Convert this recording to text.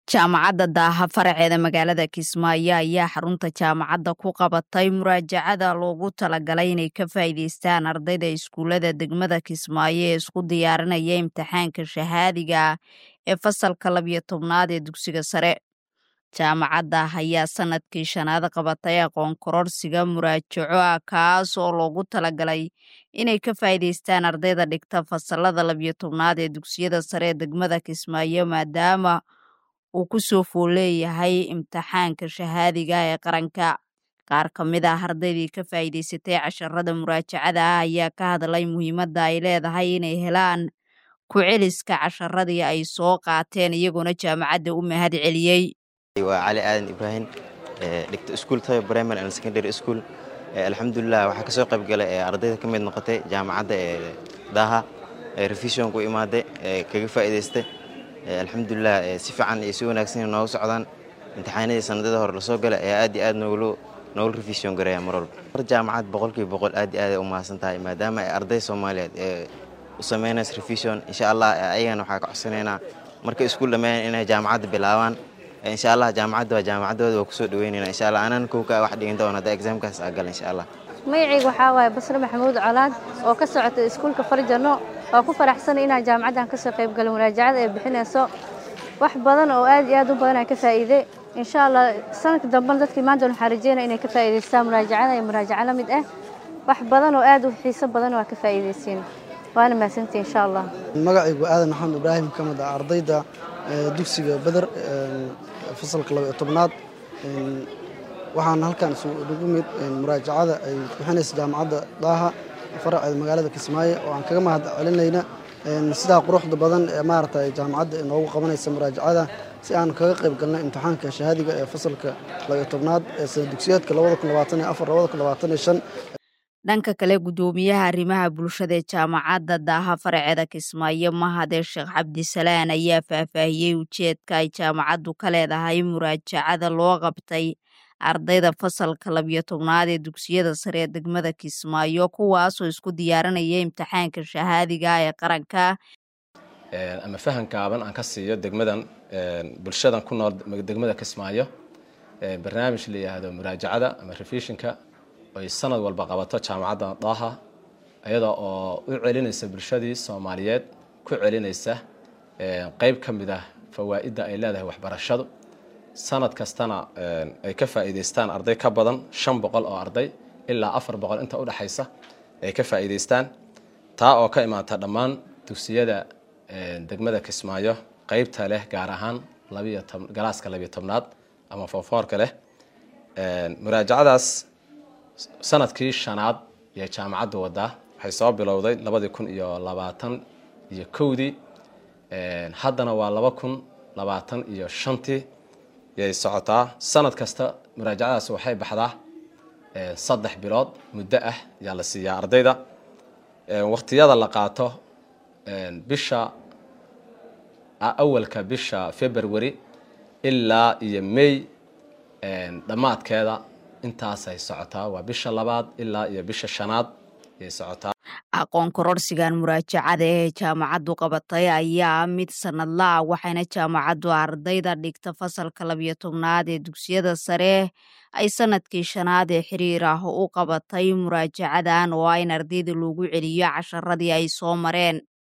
jaamacadda daaha faraceeda magaalada kismaayo ayaa xarunta jaamacadda ku qabatay muraajacada loogu talagalay inay ka faa'iidaystaan ardayda iskuullada degmada kismaayo ee isku diyaarinaya imtixaanka shahaadiga ee fasalka labiyo tobnaad ee dugsiga sare jaamacadda ayaa sanadkii shanaad qabatay aqoon kororsiga muraajaco ah kaas oo loogu talagalay inay ka faa'iidaystaan ardayda dhigta fasalada labiyo tobnaad ee dugsiyada sare ee degmada kismaayo maadaama uu ku soo fool leeyahay imtixaanka shahaadiga ee qaranka qaar ka mid ah ardaydii ka faa'iidaysatay casharada muraajacada ah ayaa ka hadlay muhiimadda ay leedahay inay helaan ku celiska casharadii ay soo qaateen iyagoona jaamacadda u mahad celiyey waa cali aadan ibraahim dhigta iskuul tayo primary and secondary school alxamdulilah waxaa ka soo qayb galay ardayda ka mid noqotay jaamacadda ee daaha revision ku imaaday kaga faa'iidaystay alxamdulilah si fiican iyo si wanaagsan noogu socdaan imtixaanadii sanadada hore lasoo galay ayaa aad iyo aad nooglu noogu revision gareeya mar walba mar jaamacad boqolkiiba boqol aad iyo aad ay u mahadsan tahay maadaama ay arday soomaaliyeed ee u samaynaysa revision insha allah ayagana waxaa ka codsanaynaa markay iskuul dhammeeyaan inay jaamacadda bilaabaan insha allah jaamacadda waa jaamacaddooda waa kusoo dhaweynayna insha allah anaan kowka wax dhigin doona hadda exaamkaas aa gala insha allah magacayga waxaa waaye basre maxamuud colaad oo ka socota iskuulka farjano waa ku faraxsanay inaan jaamacaddan ka soo qayb galo muraajacada ay bixinayso wax badan oo aad iyo aad u badan aan ka faa'iiday insha allah sanadka dambena dadkii maanta waxaan rajeynaya inay ka faa'iidaystaan muraajacada iyo muraajaco la mid ah wax badan oo aad u xiiso badan waa ka faa'iidaysiin waana mahadsantii insha allah magacaygu aadan maxamed ibraahim ka mid ah ardayda dugsiga beder fasalka laba iyo tobnaad waxaan halkan isugu mid muraajacada ay bixinaysa jaamacadda daaha faraceeda magaalada kismaayo oo aan kaga mahad celinayna sidaa quruxda badan ee maaragtay jaamacadda inoogu qabanaysa muraajacada si aan kaga qayb galno imtixaanka shahaadiga ee fasalka labaiyo tobnaad ee sana dugsiyeedka dhanka kale guddoomiyaha arrimaha bulshada ee jaamacadda daaha faraceeda kismaayo mahadee sheekh cabdisalaan ayaa faahfaahiyey ujeedka ay jaamacaddu ka leedahay muraajacada loo qabtay ardayda fasalka labiyo tobnaad ee dugsiyada sare ee degmada kismaayo kuwaasoo isku diyaarinaya imtixaanka shahaadiga ee qaranka ama fahan gaaban aan ka siiyo degmadan bulshadan ku nool degmada kismaayo barnaamij la yidhaahdo muraajacada ama revishinka ay sanad walba qabato jaamacadda daaha iyada oo u celinaysa bulshadii soomaaliyeed ku celinaysa qeyb ka mid ah fawaa'idda ay leedahay waxbarashadu sanad kastana ay ka faa'iidaystaan arday ka badan shan boqol oo arday ilaa afar boqol inta udhexaysa ay ka faa'iidaystaan taa oo ka imaata dhammaan dugsiyada degmada kismaayo qeybta leh gaar ahaan labiyo tob galaaska labiyo tobnaad ama foorfoorka leh muraajacadaas sanadkii shanaad ayay jaamacaddu wadaa waxay soo bilowday labadii kun iyo labaatan iyo kowdii haddana waa laba kun labaatan iyo shantii yay socotaa sanad kasta muraajacadaas waxay baxdaa saddex bilood muddo ah ayaa la siiyaa ardayda waqtiyada la qaato bisha awalka bisha february ilaa iyo may dhammaadkeeda intaasay socotaa waa bisha labaad ilaa iyo bisha shanaad ayay socotaa aqoon kororsigan muraajacada ee jaamacaddu qabatay ayaa mid sanadla ah waxayna jaamacaddu ardayda dhigta fasalka labiyo tobnaad ee dugsiyada sare ay sanadkii shanaad ee xiriir ah u qabatay muraajacadan oo ah in ardayda loogu celiyo casharadii ay soo mareen